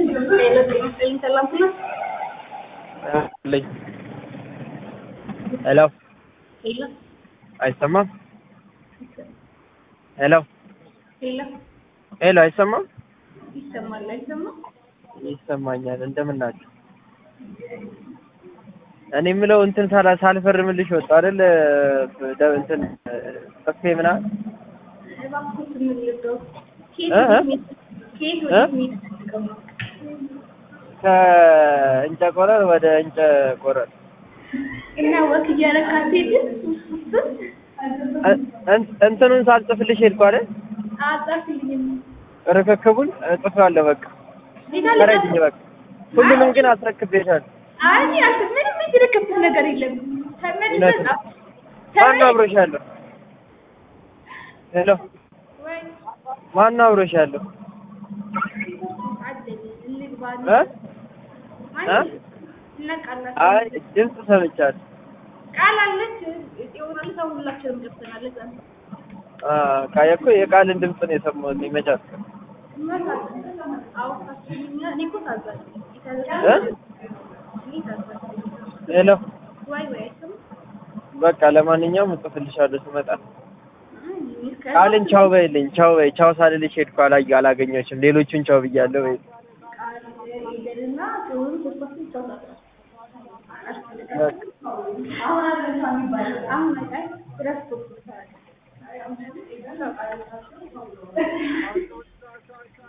ሄሎ አይሰማም? ሄሎ ሄሎ አይሰማም? ይሰማል አይሰማም? ይሰማኛል። እንደምን ናችሁ? እኔ የምለው እንትን ሳላ ሳልፈርምልሽ ወጣሁ አይደል? ደ- እንትን ጽፌ ምናምን እባክዎት ምን ልርዳው? ከየት እ? ወዴት መሄድ- ከየት ወዴት መሄድ ፈልገው ነው? ከእንጨ ቆረር ወደ እንጨ ቆረር እና ወክ እያደረክ አትሄድም? እ- እን- እንትኑን ሳልጽፍልሽ ሄድኩ አይደል? አጻፍልኝም። ርክክቡን እጽፋለሁ። በቃ ሌላ ተረጅኝ። በቃ ሁሉንም ግን አስረክቤሻለሁ። አይ አልተ ምንም የተረከብኩት ነገር የለም። ተመልሰህ እውነት ነው። ጻፍ። ማነው አብሮሻለሁ? ሄሎ ወይ ማነው አብሮሻለሁ? አደል እንግባ እ? እ? እናቃላለን። አይ ድምፅ ሰምቻለሁ። ቃል አለች ይሆናል። ሰው ሁላችንም ገብተናል። እዛ ነው አ ካየ እኮ የቃልን ድምፅ ነው የሰማሁት። ይመቻል። አውቃችሁኛ እኔ እኮ ታዛዥ ነኝ። እ? እኔ ታዛዥ ነኝ። ሄሎ ወይ ወይ አይሰማም? በቃ ለማንኛውም እጽፍልሻለሁ ስመጣ። አይ እስከ ቃልን ቻው በይልኝ። ቻው በይ። ቻው ሳልልሽ ሄድኩ። አላየ አላገኘሁሽም። ሌሎቹን ቻው ብያለሁ በይ። ቃል ሄደንና ሲሆኑ ሶስታችን ይጫወታሉ። በቃ አሁን አለሳ የሚባለው አሁን አይ ረስቶ